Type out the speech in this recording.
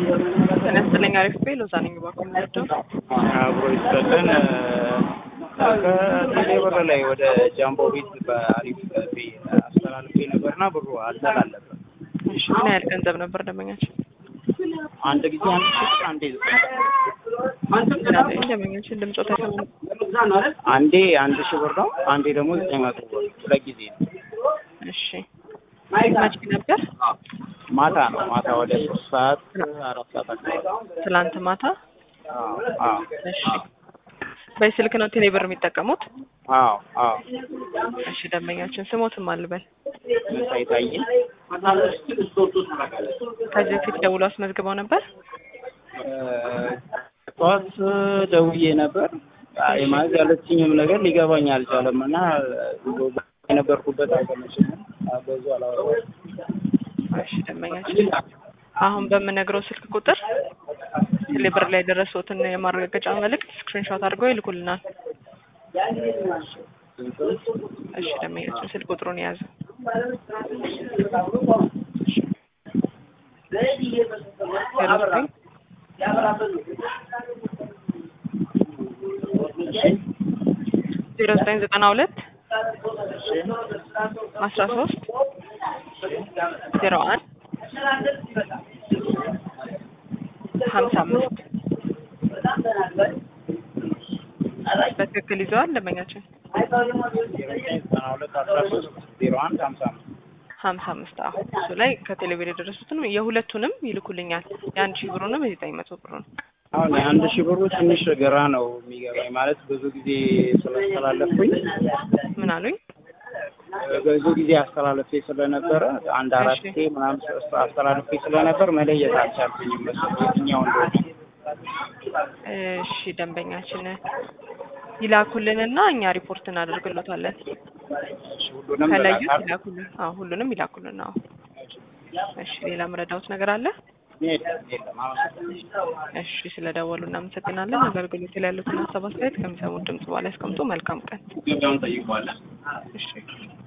ጤና ይስጥልኝ። አሪፍ ቤ ሎዛ ነኝ። እባክዎ የምወደው አብሮ ይስጠልን። ከቴሌብር ላይ ወደ ጃምቦ ቤት በአሪፍ ቤ አስተላልፌ ነበርና ብሩ አልተላለፈም። እሺ፣ ምን ያህል ገንዘብ ነበር ደንበኛችን? አንድ ጊዜ አንድ ሺህ አንዴ ዘጠኝ ምናምን ደንበኛችን ድምፆት አይሰማም። አንዴ አንድ ሺህ ብር ነው፣ አንዴ ደግሞ ዘጠኝ መቶ ብር ሁለት ጊዜ ነው። እሺ፣ መቼ ነበር? ማታ ነው ማታ ወደ ሶስት ሰዓት አራት ሰዓት አካባቢ። ትላንት ማታ። አዎ አዎ እሺ፣ በስልክ ነው ቴሌብር የሚጠቀሙት? አዎ አዎ እሺ፣ ደንበኛችን ስሞትም አልበል መሳይ ታየ ከዚህ በፊት ደውሎ አስመዝግበው ነበር? ጠዋት ደውዬ ነበር። አይ ማለት ያለችኝም ነገር ሊገባኝ አልቻለም እና የነበርኩበት አልተመቸኝም። በዙ አላወራሁም። እሺ ደንበኛችን አሁን በምነግረው ስልክ ቁጥር ቴሌብር ላይ የደረሱትን የማረጋገጫ መልእክት ስክሪንሾት አድርገው ይልኩልናል። እሺ ደንበኛችን ስልክ ቁጥሩን የያዘ ዜሮ ዘጠኝ ዜሮ ዘጠኝ ዘጠና ሁለት አስራ ሶስት ዜሮ አንድ ሀምሳ አምስት በትክክል ይዘዋል ደንበኛችን ዘጠና ሁለት አስራ ሶስት ዜሮ አንድ ሀምሳ አምስት ሀምሳ አምስት አሁን እሱ ላይ ከቴሌቪዥን የደረሱትንም የሁለቱንም ይልኩልኛል የአንድ ሺህ ብሩንም የዘጠኝ መቶ ብሩን አሁን የአንድ ሺህ ብሩ ትንሽ ግራ ነው የሚገባኝ ማለት ብዙ ጊዜ ስላስተላለፍኩኝ ምን አሉኝ ብዙ ጊዜ አስተላለፌ ስለነበረ አንድ አራት ጊዜ ምናምን አስተላለፌ ስለነበር መለየት አልቻልኩኝም የትኛው እንደሆነ እሺ ደንበኛችን ይላኩልንና እኛ ሪፖርት እናደርግሎታለን ሁሉንም ከለዩት በላካል ይላኩልን አዎ ሁሉንም ይላኩልን አዎ እሺ ሌላ መረዳውት ነገር አለ የለም የለም አመሰግናለሁ። እሺ ስለደወሉ እናመሰግናለን አገልግሎት ላይ ያሉትን ሀሳብ አስተያየት ከሚሰሙት ድምጽ በኋላ ያስቀምጡ መልካም ቀን ገበያውን ጠይቀዋለን። እሺ